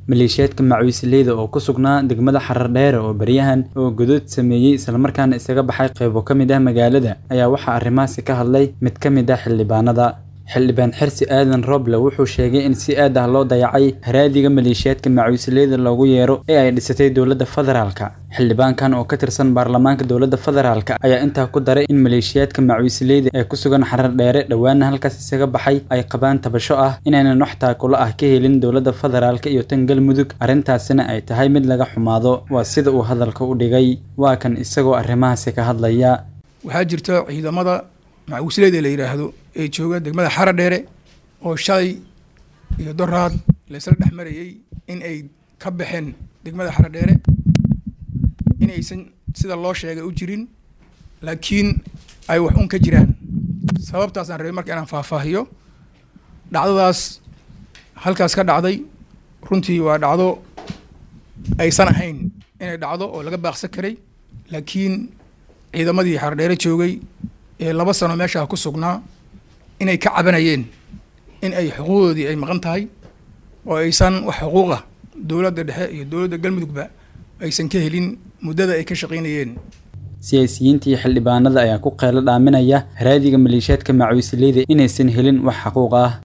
maleeshiyaadka macawiisleyda oo ku sugnaa degmada xarardheere oo baryahan oo godood sameeyey islamarkaana isaga baxay qaybo ka mid ah magaalada ayaa waxaa arrimahaasi ka hadlay mid ka mid ah xildhibaanada xildhibaan xirsi aadan roble wuxuu sheegay in si aad ah loo dayacay haraadiga maleeshiyaadka macawiisleyda loogu yeero ee ay dhisatay dowladda federaalka xildhibaankan oo ka tirsan baarlamaanka dowladda federaalka ayaa intaa ku daray in maleeshiyaadka macawiisleyda ee ku sugan xarar dheere dhowaana halkaas isaga baxay ay qabaan tabasho ah inaynan wax taakulo ah ka helin dowladda federaalka iyo tan galmudug arrintaasina ay tahay mid laga xumaado waa sida uu hadalka u dhigay waa kan isagoo arrimahaasi ka hadlaya waxaa jirta ciidamada macawiisleyda la yidhaahdo ee jooga degmada xara dheere oo shalay iyo doraad laysla dhex marayey in ay ka baxeen degmada xara dheere inaysan sida loo sheegay u jirin laakiin ay wax un ka jiraan sababtaasaan rabay marka inaan faahfaahiyo dhacdadaas halkaas ka dhacday runtii waa dhacdo aysan ahayn inay dhacdo oo laga baaqsan karay laakiin ciidamadii xardheere joogay ee laba sano meeshaa ku sugnaa inay ka cabanayeen in ay xuquuqdoodii ay maqan tahay oo aysan wax xuquuqa dowladda dhexe iyo dowladda galmudugba aysan ka helin muddada ay ka shaqaynayeen siyaasiyiinta iyo xildhibaanada ayaa ku qeylo dhaaminaya haraadiga maleeshiyaadka macawiisleyda inaysan helin wax xaquuq ah